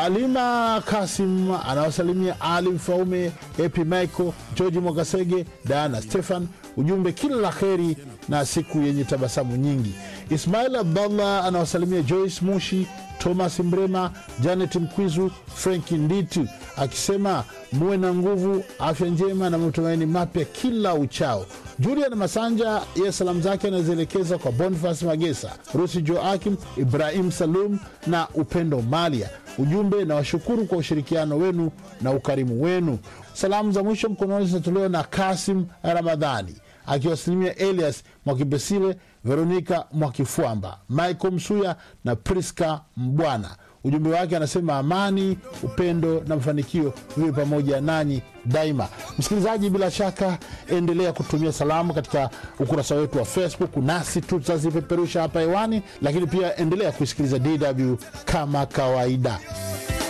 Halima Kasim anawasalimia Ali Mfaume, Epi Michael, George Mwagasege, Diana Stefan. Ujumbe kila la kheri na siku yenye tabasamu nyingi. Ismail Abdallah anawasalimia Joyce Mushi, Thomas Mrema, Janet Mkwizu, Franki Nditu akisema muwe na nguvu, afya njema na matumaini mapya kila uchao. Julian Masanja ye salamu zake anazielekeza kwa Bonifas Magesa, Rusi Joakim, Ibrahim Salum na Upendo Malia. Ujumbe na washukuru kwa ushirikiano wenu na ukarimu wenu. Salamu za mwisho mkononi zinatolewa na Kasim Ramadhani akiwasalimia Elias Mwakipesile, Veronika Mwakifwamba, Michael Msuya na Priska Mbwana. Ujumbe wake anasema amani, upendo na mafanikio viwe pamoja nanyi daima. Msikilizaji, bila shaka endelea kutumia salamu katika ukurasa wetu wa Facebook, nasi tutazipeperusha hapa hewani, lakini pia endelea kuisikiliza DW kama kawaida.